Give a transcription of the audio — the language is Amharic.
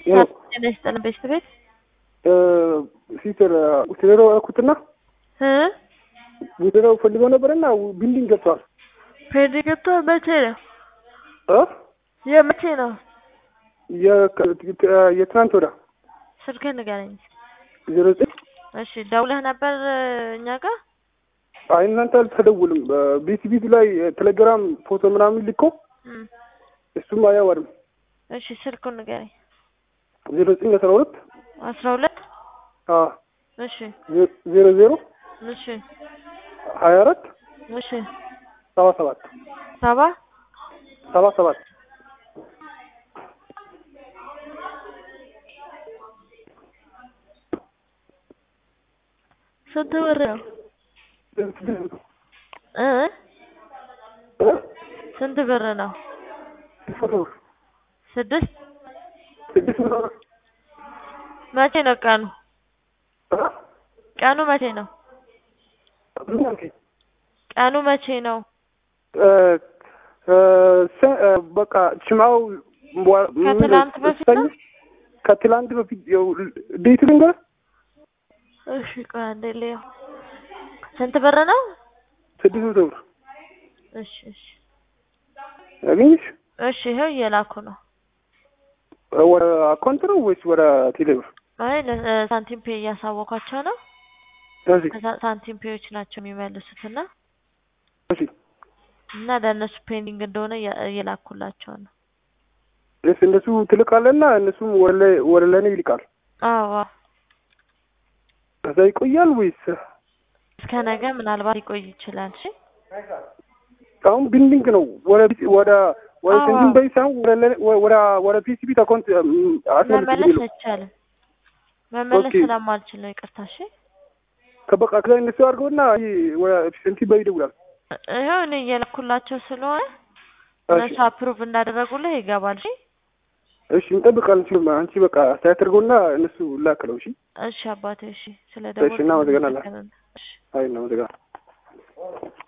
ጤና ይስጥልን ቤተሰብ ቤት ሲስተር ውትደሮ አልኩትና እ ውትደሮ ፈልገው ነበርና ቢልዲንግ ገብተዋል። ፔንድ ገብቷል። መቼ ነው እ የመቼ ነው? የከ- የትናንት ወዳ ስልክህን ንገረኝ። ዜሮ ዘጠኝ እሺ ደውለህ ነበር እኛ ጋር? አይ እናንተ አልተደውልም። ቤት ቤት ላይ ቴሌግራም ፎቶ ምናምን ልኮ እም፣ እሱም አያወርም። እሺ ስልኩን ንገረኝ። ዜሮ ዘጠኝ አስራ ሁለት አስራ ሁለት እሺ ዜሮ ዜሮ እሺ ሀያ አራት እሺ ሰባ ሰባት ሰባ ሰባ ሰባት ስንት ብር ነው እ ስንት ብር ነው? ስድስት ስድስት መቶ ብር መቼ ነው ቀኑ? ቀኑ መቼ ነው? ቀኑ መቼ ነው? በቃ ችማው ከትላንት በፊት ነው? ከትላንት በፊት ዴት ልንገር እሺ ቆይ አንዴ ልየው። ስንት ብር ነው? ስድስት መቶ ብር እሺ እሺ አገኘሽ? እሺ ይኸው እየላኩ ነው። ወደ አካውንት ነው ወይስ ወደ ቴሌ ብር? አይ ለ- ሳንቲም ፔ እያሳወኳቸው ነው። እሺ ከዛ- ሳንቲም ፔዎች ናቸው የሚመልሱት እና እሺ እና ለእነሱ ፔንዲንግ እንደሆነ እያ- እየላኩላቸው ነው። እስ እነሱ ትልካለና እነሱም ወደ ላይ- ወደ ለኔ ይልቃል። አዎ አዎ። ከዛ ይቆያል ወይስ እስከ ነገ ምናልባት ሊቆይ ይችላል። እሺ አሁን ቢልዲንግ ነው ወደ ወደ ወደ አዎ። እንትን በይ ሳይሆን ወደ ለኔ- ወደ ወደ ፒሲቢ አካውንት አስመልክ መመለስ አይቻልም። መመለስ ኦኬ። ስለማልችል ነው። ይቅርታ። እሺ ከበቃ ከዛ እነሱ አድርገውና ይሄ ወደ እንትን በይ ይደውላል። ይኸው እኔ እየላኩላቸው ስለሆነ እሺ እነሱ አፕሩቭ እንዳደረጉልህ ይገባል። እሺ እሺ እንጠብቃለን። አንቺ በቃ አስተያየት አድርገውና እነሱ ላክለው። እሺ እሺ አባቴ። እሺ ስለ እሺ፣ እናመሰግናለን። ደወልክ አይ እናመሰግናለን።